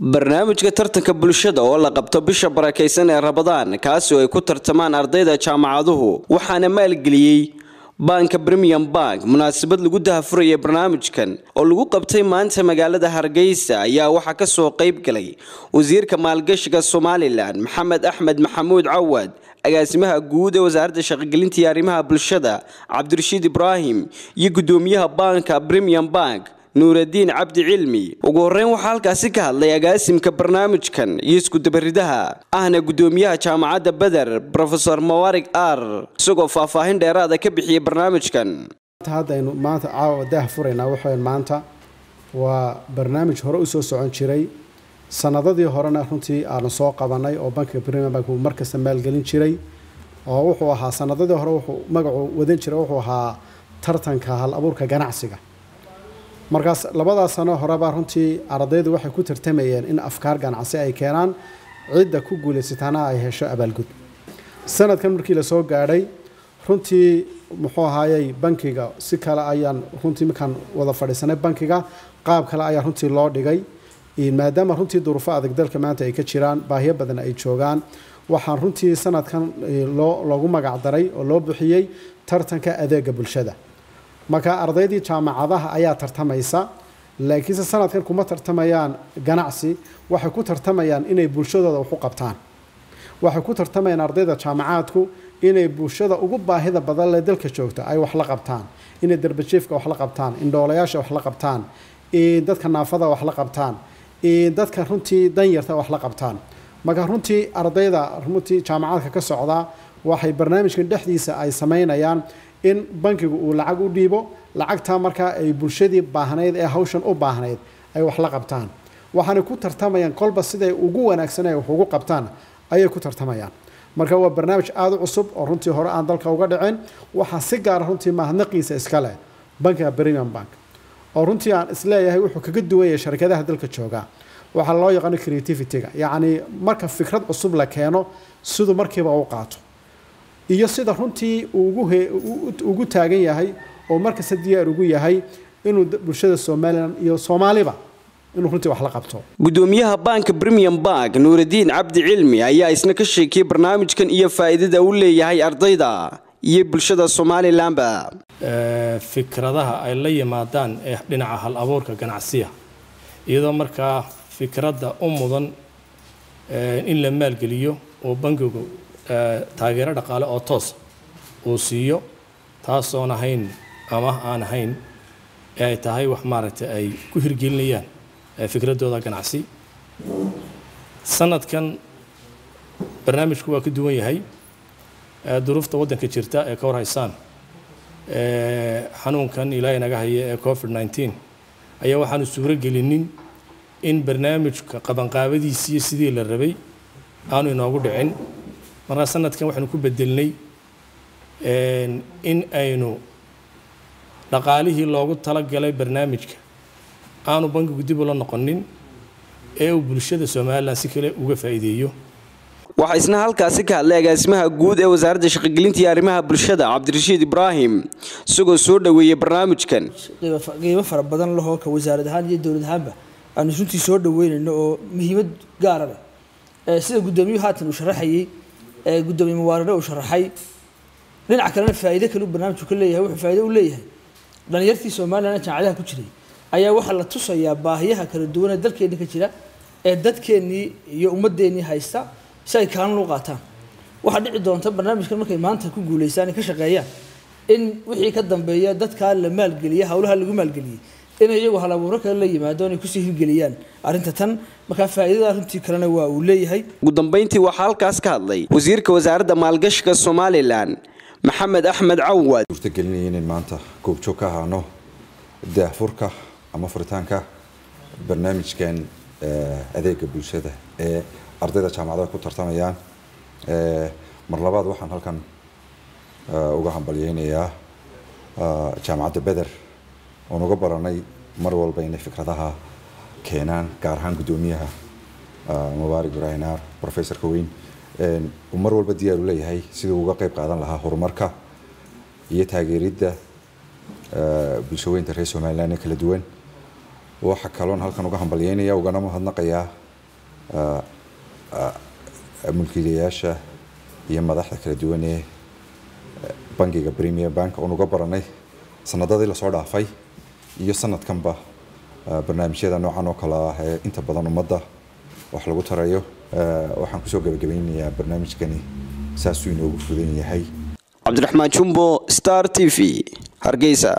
barnaamijka tartanka bulshada oo la qabto bisha barakaysan ee rabadaan kaasi oo ay ku tartamaan ardayda jaamacaduhu waxaana maalgeliyey baanka premium bank munaasabad lagu dahafuraya barnaamijkan oo lagu qabtay maanta magaalada hargeysa ayaa waxaa kasoo qayb galay wasiirka maalgashiga somalilan maxamed axmed maxamuud cawad agaasimaha guud ee wasaaradda shaqogelinta iyo arrimaha bulshada cabdirashiid ibraahim iyo gudoomiyaha baanka premium bank nuuradiin cabdi cilmi ugu horeyn waxaa halkaasi ka hadlay agaasimka barnaamijkan iyo iskudabaridaha ahna gudoomiyaha jaamacadda beder rofeor mawarig ar isagoo faahfaahin dheeraada ka bixiyay barnaamijkan haddaynu maanta caawa daah furaynaa waxayn maanta waa barnaamij hore usoo socon jiray sanadadii horena runtii aanu soo qabanay oo bankiga premium bank uu markasta maalgelin jiray oo wuxuu ahaa sanadadii hore wuxuu magacu wadan jiray wuxuu ahaa tartanka hal abuurka ganacsiga markaas labadaas sano horeba runtii ardaydu waxay ku tartamayeen in afkaar ganacsi ay keenaan cidda ku guulaysataana ay hesho abaalgud sanadkan markii lasoo gaadhay runtii muxuu ahaayey bankiga si kale ayaan runtii markaan wada fadhiisanay bankiga qaab kale ayaa runtii loo dhigay maadaama runtii duruufo adag dalka maanta ay ka jiraan baahiyo badan ay joogaan waxaan runtii sanadkan loo loogu magacdaray oo loo bixiyey tartanka adeega bulshada marka ardaydii jaamacadaha ayaa tartamaysa laakiinse sanadkan kuma tartamayaan ganacsi waxay ku tartamayaan inay bulshadooda wax u qabtaan waxay ku tartamayaan ardayda jaamacaadku inay bulshada ugu baahida badan lee dalka joogta ay wax la qabtaan inay darbajiifka wax la qabtaan indhoolayaasha wax la qabtaan dadka naafada wax la qabtaan dadka runtii danyarta wax la qabtaan marka runtii ardayda runtii jaamacaadka ka socda waxay barnaamijkan dhexdiisa ay samaynayaan in bankigu uu lacag u dhiibo lacagtaa markaa ay bulshadii baahnayd ee hawshan u baahnayd ay wax la qabtaan waxaanay ku tartamayaan kolba siday ugu wanaagsan ay wax ugu qabtaan ayay ku tartamayaan marka waa barnaamij aada u cusub oo runtii hore aan dalka uga dhicin waxaa si gaara runtii mahadnaqiisa iska leh bankiga premium bank oo runtii aan isleeyahay wuxuu kaga duwan yahay sharkadaha dalka jooga waxaa loo yaqaano creativity-ga yacni marka fikrad cusub la keeno siduu markiiba u qaato iyo sida runtii ugu taagan yahay oo markasta diyaar ugu yahay inuu bulshada somalilan iyo soomaaliba inuu runtii wax la qabto gudoomiyaha baanka premium bank nuuradiin cabdi cilmi ayaa isna ka sheekiyey barnaamijkan iyo faa'iidada uu leeyahay ardayda iyo bulshada somalilanba fikradaha ay la yimaadaan ee dhinaca hal abuurka ganacsiya iyadoo markaa fikradda u mudan in la maalgeliyo oo bankigu taageero dhaqaale oo toos uu siiyo taasoon ahayn ama aan ahayn ee ay tahay wax maaragtay ay ku hirgelinayaan fikradooda ganacsi sanadkan barnaamijku waa ka duwan yahay duruufta waddanka jirta ee ka warhaysaan xanuunkan ilaahay naga haya ee covid nneteen ayaa waxaanu suuro gelinin in barnaamijka qabanqaabadiisiiyo sidii la rabay aanu inoogu dhicin markaa sanadkan waxaynu ku bedelnay in aynu dhaqaalihii loogu talagalay barnaamijka aanu bankigu dib ula noqonin ee uu bulshada somalilan si kale uga faa'iideeyo waxaa isna halkaasi ka hadlay agaasimaha guud ee wasaaradda shaqogelinta iyo arrimaha bulshada cabdirashiid ibraahim isagoo soo dhoweeyey barnaamijkan qiimo fara badan lahoo ka wasaarad ahaan iyo dowlad ahaanba aanu runtii soo dhoweynayno oo muhiimad gaara leh sida gudoomiyuhu haatan uu sharaxayey gudoomiye muwaarire uu sharaxay dhinaca kalena faa'iido kale uu barnaamijku ka leeyahay wuxuu faa'iido u leeyahay dhalinyartii somalilan jaamacadaha ku jiray ayaa waxaa la tusayaa baahiyaha kala duwan ee dalkeenni ka jira ee dadkeennii iyo ummadeennii haysta si ay kaalin u qaataan waxaa dhici doonta barnaamijkan markay maanta ku guulaystaan ay ka shaqeeyaan in wixii ka dambeeya dadkaa la maalgeliya howlaha lagu maalgeliyey inay iyagu halabuuro kale la yimaado inay kusii hirgeliyaan arrinta tan markaa faa'iidada runtii kalena waa uu leeyahay ugu dambeyntii waxaa halkaas ka hadlay wasiirka wasaaradda maalgashiga somalilan maxamed axmed cawad suurtagelinaya inayn maanta goobjoog ka ahaano daahfurka ama furitaanka barnaamijkan adeega bulshada ee ardayda jaamacadaha ku tartamayaan mar labaad waxaan halkan uga hambalyeynayaa jaamacadda beder oon uga baranay mar walba inay fikradaha keenaan gaar ahaan guddoomiyaha mubaarig ibraahinaar professorka weyn uu mar walba diyaar u leeyahay siduu uga qayb qaadan lahaa horumarka iyo taageeridda bulshaweynta reer somalilan ee kala duwan waxa kaloon halkan uga hambalyeynaya ugana mahadnaqayaa mulkiilayaasha iyo madaxda kala duwan ee bangiga premier bank oon uga baranay sanadadii lasoo dhaafay iyo sanadkanba barnaamijyada noocan oo kale ah ee inta badan ummadda wax lagu tarayo waxaan kusoo gabagabeynayaa barnaamijkani saasuu inoogu fudan yahay cabdiraxmaan jumbo star t v hargeysa